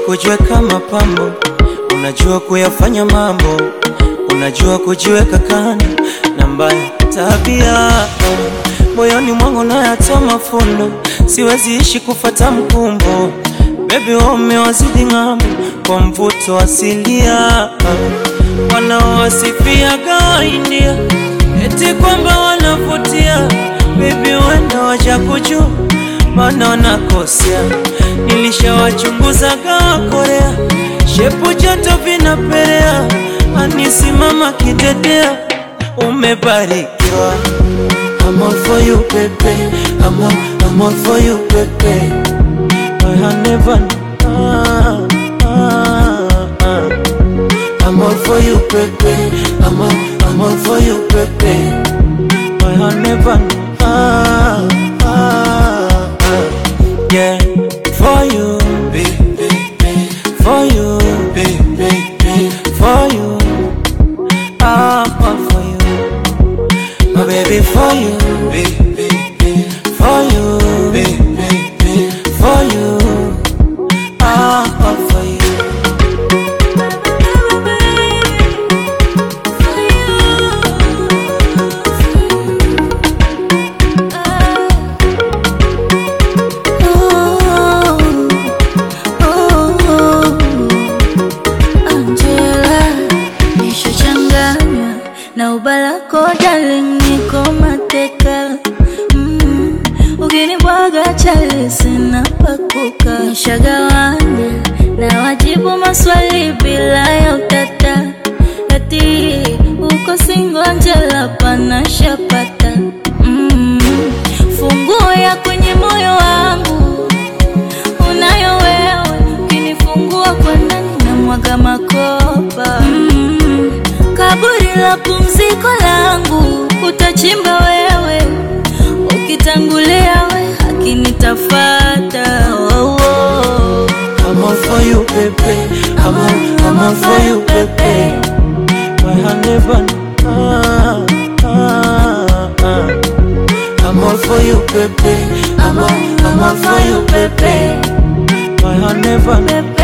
kujiweka mapambo, unajua kuyafanya mambo, unajua kujiweka kando na mbaya tabia moyoni mwangu nayatoa mafundo, siwezi ishi kufata mkumbo. Baby umewazidi ng'ambo kwa mvuto asilia, wanaowasifiaga India eti kwamba wanavutia. Baby wenda waja kujua, maana wanakosea. Nilishawachunguzaga Korea, shepu joto vinapelea, anisimama kidedea, umebarikiwa. I'm all for you, baby. I'm all, I'm all for you, baby. I have never. Ah, ah, ah. I'm all for you, baby. I'm all, I'm all for you, baby. I have never. Ah, ah, ah. Yeah, for you, for you, for you. I'm all for you, my baby, for you, for you, for you. I'm all for you. Angela, nishachanganywa na ubalako darling, niko mateka mm. Ukinibwaga chali sina pakuka, nishagawanya na wajibu maswali bila ya utata, ati uko singo Angela, pana shapata mm. Funguo ya kwenye moyo wangu unayo wewe, ukinifungua kwa ndani na mwaga makopa mm. Kaburi la pumziko langu utachimba wewe, ukitangulia we haki nitafata oh, oh. I'm all for you, baby. I'm all, I'm all for you, baby. My hand never. Ah, ah, ah. I'm all for you, baby. I'm all, I'm all for you, baby. My hand never.